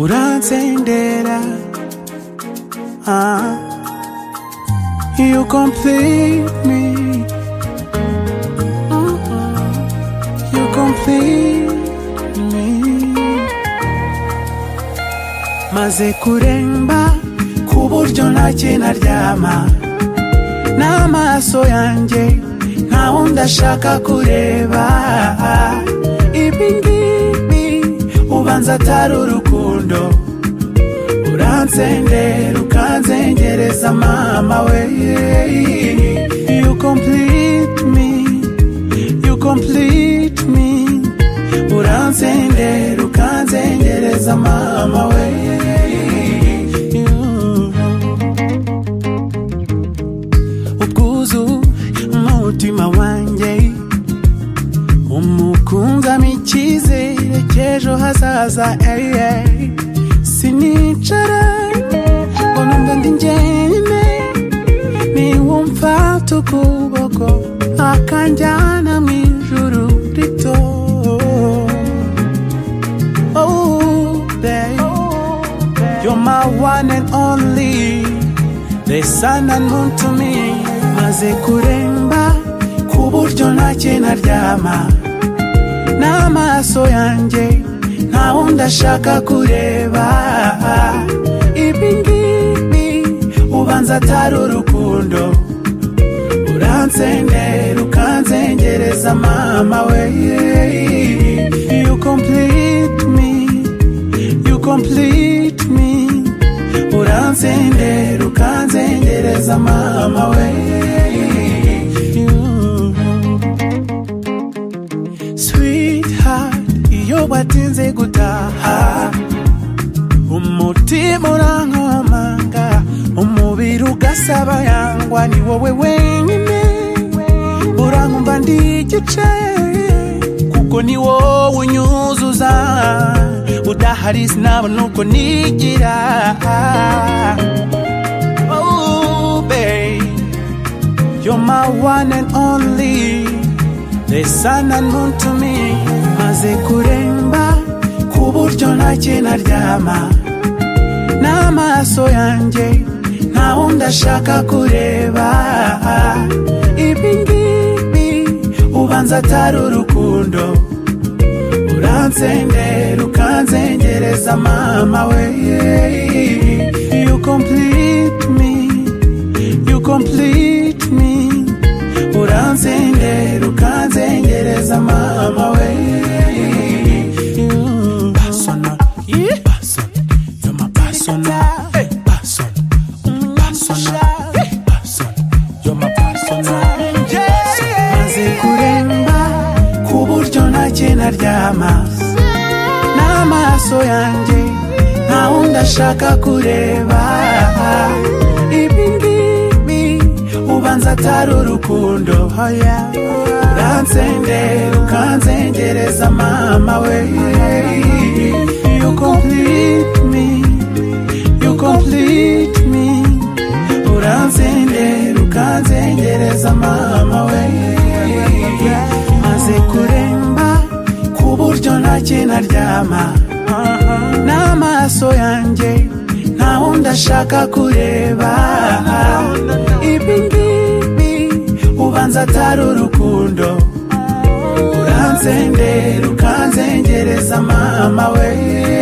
uransendera ah. You complete me Mhm. You complete me Maze kuremba ku buryo ntacyo naryama n'amaso yanjye nta wundi ashaka kureba ibi ngibi ubanza atari urukundo uransendera ukanzengereza mama we you complete me you complete me uransendera ukanzengereza mama we ubwuzu umutima wanjye umukunzamo icyizere cy'ejo hazaza ey, ey. sinicara ngo numva ndi njyenyine niwumva tukuboko akanjyana mu ijuru rito Oh, babe, you're my one and only the sun and moon to me maze kuremba ku buryo ntacyo naryama n'amaso yanjye nta wundi ashaka kureba ibi ngibi ubanza atari urukundo uransendera ukanzengereza mama we you complete me you complete me uransendera ukanzengereza mama we sweetheart iyo batinze gutaha umutima urankomanga umubiri ugasaba yangwa ni wowe wenyine urankumva ndi igice kuko ni wowe unyuzuza udahari sinabona uko nigira Oh, babe, You're my one and only The sun and moon to me Maze kuremba Ku buryo ntacyo naryama N'amaso yanjye Nta wundi ashaka kureba Ibi ngibi Ubanza atari urukundo Uransendera ukanzengereza mama we You complete me You complete me Uransendera ukanzengereza mama we You Personal Person You're my personal Hey, Person Personal Hey, Person You're my personal So maze kuremba Ku buryo ntacyo naryama n'amaso yanjye nta wundi ashaka kureba ibi ngibi ubanza atari urukundo hoya uransendera ukanzengereza mama we you complete me you complete me uransendera ukanzengereza mama we maze kuremba ku buryo ntacyo naryama n'amaso yanjye nta wundi ashaka kureba ibi ngibi ubanza atari urukundo uransendera ukanzengereza mama we